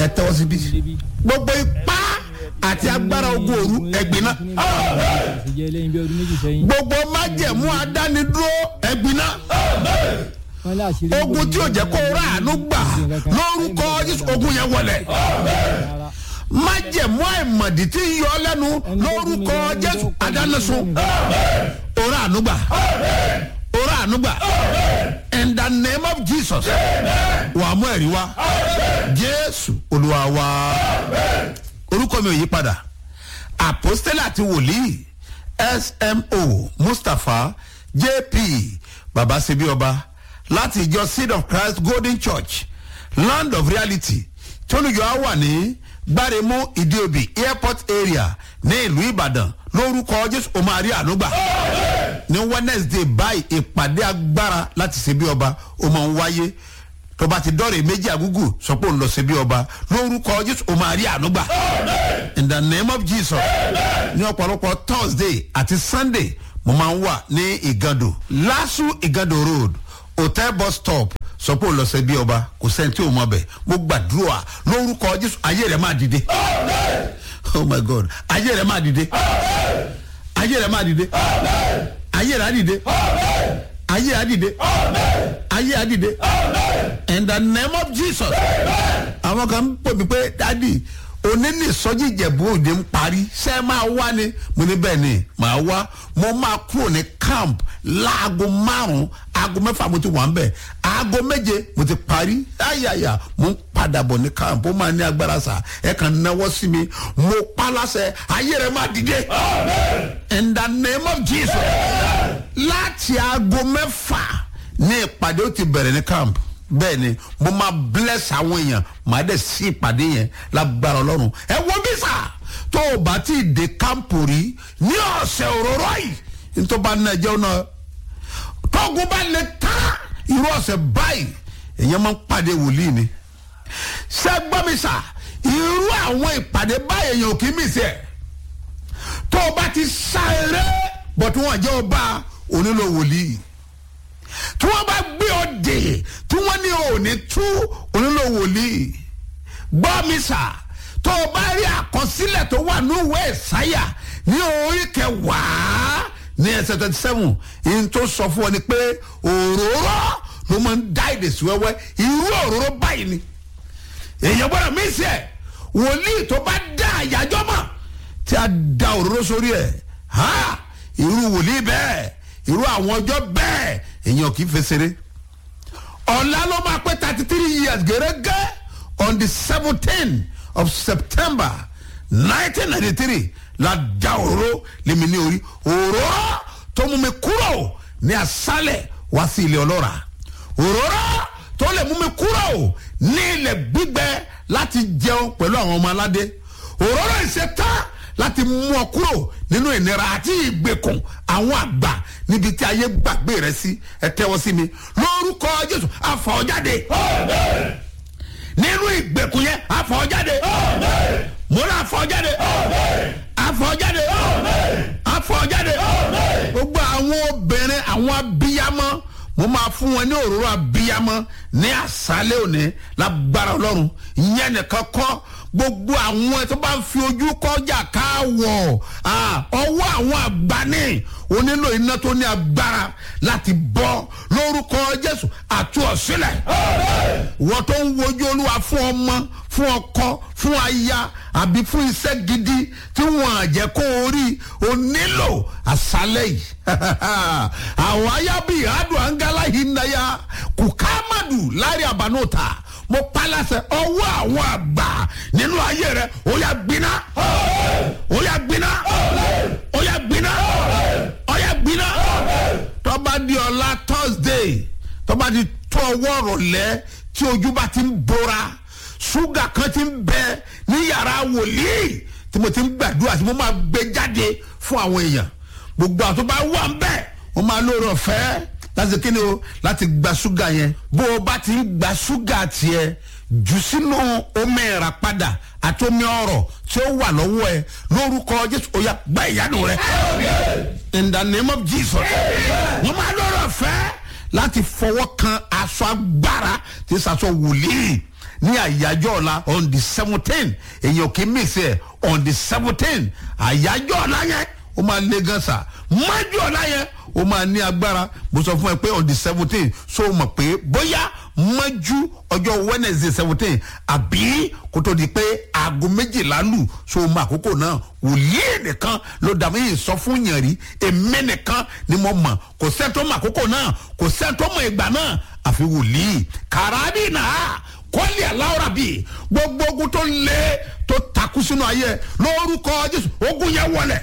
ẹ tẹ́wọ́ síbí gbogbo ipá àti agbára ogun òru ẹ̀gbin náà ìjẹ́ lẹ́yìn bí ọdún méjì sẹ́yìn. gbogbo májẹ̀mú adánidúró ẹ̀gbin náà wọ́n lé àṣírí ogun tí ò jẹ́ kó rà àánú gbà lórúkọ Jésù ogun yẹn wọlé rárá. májẹ̀mú àìmọ̀dí tí ń yọ ọ́ lẹ́nu lórúkọ Jésù adánisun òrà àánú gbà òrà àánú gbà in the name of Jesus wà á mú ẹ̀rí wá Jésù Olúwa wa orúkọ mi ò yí padà àpọ́stélì àti wòlíì smo mustapha jp babasebi ọba láti ìjọ seed of christ golden church land of reality tónúyọ á wà ní gbáremú ìdíòbí airport area ní ìlú ìbàdàn lórúkọ jésù ó máa rí ànúgbà ní wednesday báyìí ìpàdé agbára láti ṣe bí ọba ó máa ń wáyé tó bá ti dọ́rẹ̀ méjì àgúgù sọ pé òun lọ sí bí ọba lórúkọ jésù ó máa rí ànúgbà in the name of jesus ní ọ̀pọ̀lọpọ̀ thursday àti sunday mo máa ń wà ní ìgàdò lásù ìgàdò road hotel bus stop sọ pé òun lọ sí bí ọba kò sẹ́ni tí ò mọ̀ bẹ̀ mo gbàdúrà lórúkọ jésù ayé rẹ̀ máa dìde oh my god ayé rẹ̀ máa dìde ayé rẹ̀ máa dìde ayé rẹ̀ á dìde ayé á dìde ayé á dìde in the name of jesus àwọn kan ń pè mí pé dádì òní ní ìsọjí ìjẹ̀bú òde ń parí ṣé ẹ máa wá ni mo ní bẹ́ẹ̀ ni màá wá mo máa kúrò ní camp láago márùn-ún aago mẹ́fà mo ti wà ń bẹ̀ aago méje mo ti parí ayaya mo ń padà bọ̀ ní camp ó máa ní agbára sà ẹ kàn náwó sí mi mo pa láṣẹ ayé rẹ máa dìde in the name of jesus láti aago mẹ́fà ní ìpàdé ó ti bẹ̀rẹ̀ ní camp bẹ́ẹ̀ ni mo máa bless àwọn èèyàn màá dẹ̀ sí ìpàdé yẹn lágbára ọlọ́run ẹ wo bí sà tó o bá ti dé camp rí ní ọ̀sẹ̀ òróró yìí nítorí bá ní ẹjọ́ náà tóògùn bá lè tán irú ọ̀sẹ̀ báyìí èèyàn máa ń pàdé wòlíì ni ṣé gbọ́ mi sà irú àwọn ìpàdé báyìí èèyàn ò kì í mì sí ẹ̀ tó o bá ti sá eré bọ̀ tí wọ́n jẹ́ ọba onílò wòlíì tí wọ́n bá gbé ọ dè tí wọ́n ní òní tú onílò wòlíì gbọ́ mi sà tó o bá rí àkọsílẹ̀ tó wà ní ìwé ìsáyà ní orí kẹwàá ní ẹsẹ̀ twenty seven ìyẹn tó sọ fún ọ ni pé òróró ló máa ń dá èdè sí wẹ́wẹ́ irú òróró báyìí ni èèyàn gbọ́dọ̀ mí sí ẹ̀ wòlíì tó bá dá àyájọ́ mọ̀ tí a da òróró sórí ẹ̀ ha irú wòlíì bẹ́ẹ̀ irú àwọn ọjọ́ bẹ́ẹ̀ èèyàn kì í fesere ọ̀la ló máa pé thirty three years gẹ́gẹ́ on the seventeen of september nineteen ninety three la da òróró lèmi ní orí òróró tó mú mi kúrò ní asálẹ̀ wá sí ilé ọlọ́ra òróró tó lè mú mi kúrò ní ilẹ̀ gbígbẹ láti jẹun pẹ̀lú àwọn ọmọ aládé òróró ìṣetán láti mú ọ kúrò nínú ìnira àti ìgbèkùn àwọn àgbà níbi tí ayé gbàgbé rẹ sí ẹ tẹ́wọ́ sí mi lórúkọ jésù àfọ̀jáde nínú ìgbèkùn yẹn àfọ̀jáde mo ní àfọ̀jáde àfọ̀jáde àfọ̀jáde gbogbo àwọn obìnrin àwọn abiyamọ mo máa fún wọn ní òróró abiyamọ ní àṣálẹ́ òní lágbára ọlọ́run ìyẹn nìkan kọ́ gbogbo àwọn tó bá ń fi ojú kọjá káwọ̀ ọwọ́ àwọn àgbáni ó nílò iná tó ní agbára láti bọ́ lórúkọ jésù àti ọ̀sílẹ̀ wọ́n tó ń wojú olúwa fún ọmọ fún ọkọ fún aya àbí fún iṣẹ́ gidi tí wọ́n á jẹ́ kó o rí o nílò àṣálẹ̀ yìí àwọn ayábí adùn angala yìí náyà kùkàmàdù lárí àbánúta mo palasẹ ọwọ́ àwọn àgbà nínú ayé rẹ ó yà gbiná ó yà gbiná ó yà gbiná ó yà gbiná tọ́ba di ọ̀la thursday tọ́ba di tó ọwọ́ rọ̀lẹ́ tí ojú bá ti ń bora ṣúgà kan ti ń bẹ ní yàrá wòlíì tí mo ti ń gbàdúrà tí mo máa gbé jáde fún àwọn èèyàn gbogbo àwọn tó bá wà ń bẹ̀ wọ́n máa lóore ọ̀fẹ́ láti kíni o láti gba ṣúgà yẹn bó o bá ti ń gba ṣúgà tiẹ̀ jù sínú omi ẹ̀rà padà àti omi ọ̀rọ̀ tí ó wà lọ́wọ́ ẹ lórúkọ jésù oya gba ìyanu rẹ in the name of jesus wọ́n máa lóore ọ̀fẹ́ láti fọwọ́ kan aṣọ agbára tí sàṣọ wòlíì ní àyájọ́ ọ̀la on the seventeen èyàn kì í mix ẹ̀ on the seventeen àyájọ́ ọ̀la yẹn ó máa lé gan sa májú ọ̀la yẹn ó máa ní agbára mo sọ fún ẹ pé on the seventeen so mọ̀ pé bóyá májú ọjọ́ wednesday seventeen àbí kó tó di pé aago méjìlá lù so mọ àkókò náà wòlíì nìkan ló dàbí yìí sọ fún yàn rí èmi nìkan ni mo mọ̀ kò sẹ́ńtọ́ mọ àkókò náà kò sẹ́ńtọ́ mọ ìgbà náà àfi wòlíì kàràdì náà kọ́lì aláwọ̀rà bíi gbogbo ogun tó lé tó takú sínú ayé lórúkọ jésù ogun yẹn wọlé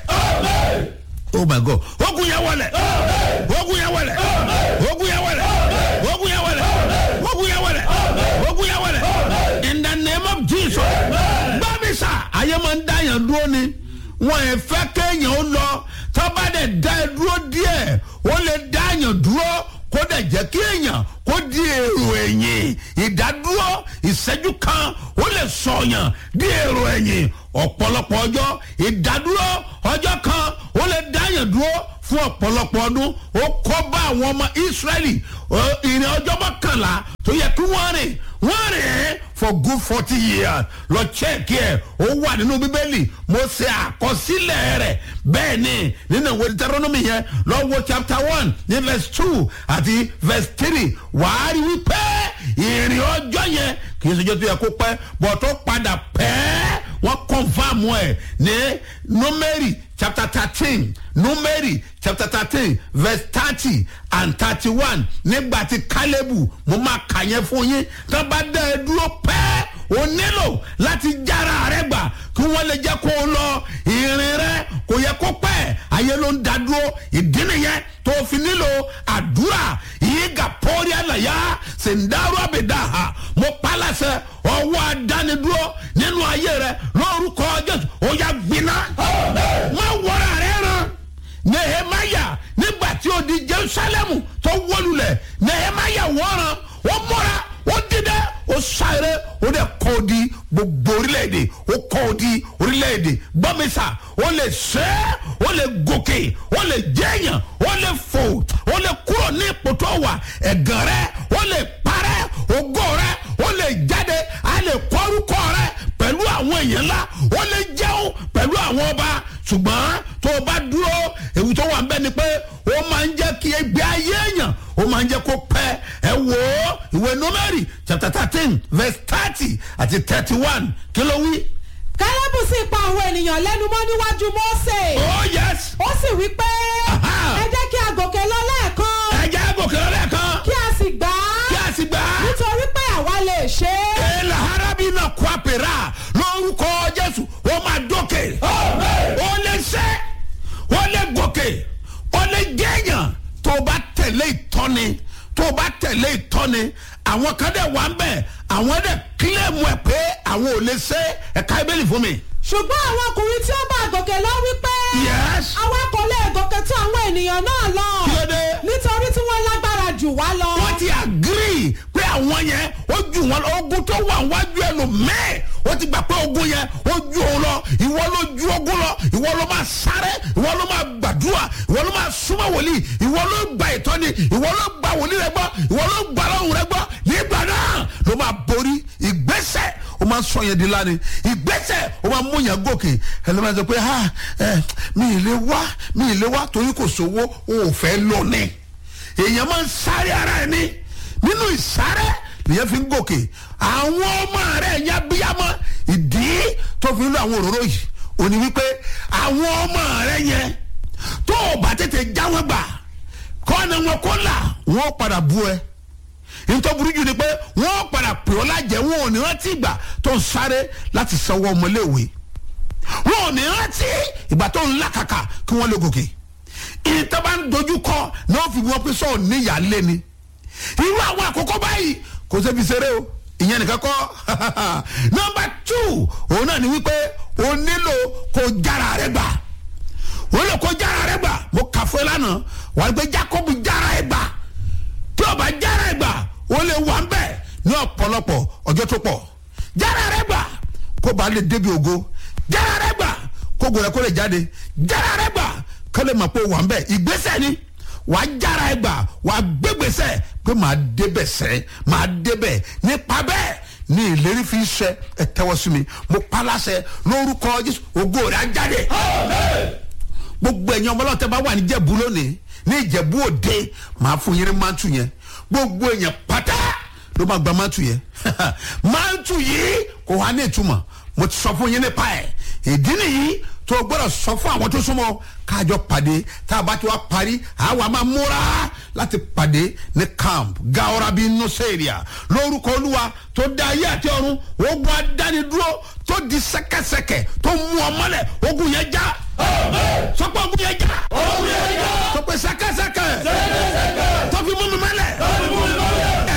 oh my god ogun yẹn wọlé ogun yẹn wọlé ogun yẹn wọlé ogun yẹn wọlé ogun yẹn wọlé ogun yẹn wọlé in the name of jesus gbàmísà ayé máa ń dá yàn dúró ni wọn ẹ fẹ́ kéèyàn ó lọ tọ́ba dẹ̀ dá ẹ dúró díẹ̀ ó lè dá yàn dúró kó dẹ̀ jẹ́ kí èèyàn kó di èrò ẹ̀yìn ìdádúró ìṣẹ́jú kan ó lè sọ̀yàn di èrò ẹ̀yìn ọ̀pọ̀lọpọ̀ ọjọ́ ìdádúró ọjọ́ kan ó lè dáyàn dúró fún ọ̀pọ̀lọpọ̀ ọdún ó kọ́ bá àwọn ọmọ ìsírẹ́lì ìrìn ọjọ́ mọ́kànlá tó yẹ kí wọ́n rìn wọ́n rìn for good forty years lọ chẹ́ẹ̀kì ẹ̀ ó wà nínú bíbélì mo ṣe àkọsílẹ̀ rẹ̀ bẹ́ẹ̀ ni nínú ìwé deuteronomy yẹn lọ́wọ́ chapter one ní verse two àti verse three wàá rí wípé ìrìn ọjọ́ yẹn kì í ṣe ọjọ́ tó yẹ kó pẹ́ bọ̀ tó padà pẹ́ wọ́n confam ẹ̀ ní numeri chapter thirteen numeri chapter thirteen verse thirty and thirty-one nígbà tí kálẹ́bù mo máa kà yẹn fún yín tó bá dá ẹ dúró pẹ́ o nílò láti jára rẹ gbà kí wọ́n lè jẹ́ kó o lọ ìrìn rẹ kò yẹ kó pẹ́ ayé ló ń da dúró ìdí nìyẹn tó fi nílò àdúrà yìí gà pọ́ọ́rí àlàyé sèǹdàrú àbẹ̀dàhà mo pàlàṣẹ ọwọ́ adánidúró nínú ayé rẹ lórúkọ jésù ó yà gbiná má wọra rẹ ràn nehemaya nígbà tí ó di jerusalem tó wọlulẹ̀ nehemaya wọ́ran ó mọ́ra ó dídẹ ó sáré ó dẹ̀ kọ́ ọ di gbogbo orílẹ̀-èdè ó kọ́ ọ di orílẹ̀-èdè gbọ́mísà ó lè ṣe é ó lè gòkè ó lè jẹ́yàn ó lè fò ó lè kúrò ní ipò tó wà ẹ̀gàn rẹ ó lè parẹ́ ògo rẹ ó lè jáde á lè kọ́rúkọ rẹ pẹ̀lú àwọn èèyàn ńlá ó lè jẹun pẹ̀lú àwọn ọba ṣùgbọ́n tó o bá dúró ewu tó wà ń bẹ́ ni pé ó máa ń jẹ́ kí ẹgbẹ́ ayé èèyàn ó máa ń jẹ́ kó pẹ́ ẹ wò ó ìwé nọ́mẹ́rì chapter thirteen verse thirty àti thirty one kí ló wí. kálẹ́bù sì pa àwọn ènìyàn lẹ́nu mọ́ níwájú mọ́sẹ̀. oh yes. ó sì wí pé Aha. ẹ jẹ́ kí a gòkè lọ lẹ́ẹ̀kan ẹ jẹ́ gòkè lẹ́ẹ̀kan kí a sì gbà kí á a sì gbà á. nítorí pé àwa lè ṣe é. èèlà harabi náà kó àpèrà lórúkọ jésù ó máa dókè ó lè ṣe ó lè gòkè ó lè jẹ́yàn tó o bá tẹ̀lé ìtọ́ni tó o bá tẹ̀lé ìtọ́ni àwọn kan dẹ̀ wá ń bẹ̀ àwọn dẹ̀ kílẹ̀mù ẹ̀ pé àwọn ò lè ṣe ẹ̀ka ibẹ̀lì fún mi. ṣùgbọ́n àwọn ọkùnrin tí ó bá gòkè lọ wí pé Yes. àwa kò lè gòkè tó àwọn ènìyàn náà lọ Kí ló dé? nítorí tí wọ́n lágbára jù wá lọ. wọ́n ti agree pé àwọn yẹn ó ju wọn lọ ogun tó wà wájú ẹ lò mẹ́ẹ̀ ó ti gbà pé ogun yẹn ó ju òun lọ ìwọ ló ju ogun lọ ìwọ ló máa sáré ìwọ ló máa gbàdúrà ìwọ ló máa súnmọ́ wòlíì ìwọ ló gba ìtọ́ni ìwọ ló gba wòlíì rẹ gbọ́ ìwọ ló gba lọ́hùn rẹ gbọ́ nígbà náà ló máa borí ìgbésẹ̀ ó máa sọ yẹn di lánìí ìgbésẹ̀ ó máa mú yẹn gòkè ẹlẹ́mọ̀ sọ pé ha ẹ mi ì lè wá mi ì lè wá torí kò sówó o ò fẹ́ lọ ní èèyàn máa ń sáré ara ẹ ní nínú ìsáré lèyàn fi ń gòkè àwọn ọmọ rẹ ẹ̀yà bíyàmọ ìdí tó fi ń lo àwọn òróró yìí òní wípé àwọn ọmọ rẹ yẹn tó o bá tètè jáwé gbà kọ́ni wọn kó là wọ́n padà bú ẹ nítorí burú jù ni pé wọ́n padà pè ọ́ lájẹ́ wọn ò ní rántí ìgbà tó ń sáré láti sanwó ọmọléèwé wọn ò ní rántí ìgbà tó ń làkàkà kí wọ́n lè gòkè ìtọ́ bá ń dojú kọ náà fi wọ́n pé sọ̀rọ̀ níyà lé ni irú àwọn àkókò báyìí kò sẹ́bi ṣeré o ìyẹn nìkan kọ́ nọmba two òun náà ni wípé o nílò kó jára rẹ gbà o nílò kó jára rẹ gbà mo kà fún ẹ lánàá wà á gbé jacob jára ẹ gbà tí o bá jára ẹ gbà o lè wà ń bẹ̀ ní ọ̀pọ̀lọpọ̀ ọjọ́ tó pọ̀ jára rẹ gbà kó ba lè débi ògo jára rẹ gbà kó gbọdọ̀ kó lè jáde jára rẹ gbà kó lè mọ̀ pé o wà ń bẹ̀ ìgbésẹ̀ ni wàá jára ẹ gbà wàá gbégbèsè pé màá débẹ̀ sẹ́ màá débẹ̀ nípa bẹ́ẹ̀ ní ìlérí fi ṣẹ ẹ tẹ́wọ́ sí mi mo pa láṣẹ lórúkọ jésù ògo rẹ̀ á jáde gbogbo ẹ̀yin ọmọ ọlọ́tẹ̀ bá wà ní ìjẹ̀bú lónìí ní ìjẹ̀bú òde màá fún yín ní mántù yẹn gbogbo èèyàn pátá ló máa gba mántù yẹn mántù yìí kò wá ní ìtumọ̀ mo ti sọ fún yín nípa ẹ̀ ìdí nìyí tó o gbọ́dọ̀ sọ fún àwọn tó súnmọ́ káàjọ pàdé tá a bá ti wá parí àwa máa múra láti pàdé ní camp gaorabi nuseria lórúkọ olúwa tó dá ayé àti ọ̀run ogun adánidúró tó di sẹ́kẹ́sẹ́kẹ́ tó mú ọ mọ́lẹ̀ ogun yẹn já sọpọ̀ ogun yẹn já sọpọ̀ sẹ́kẹ́sẹ́kẹ́ tó fi mú mi mọ́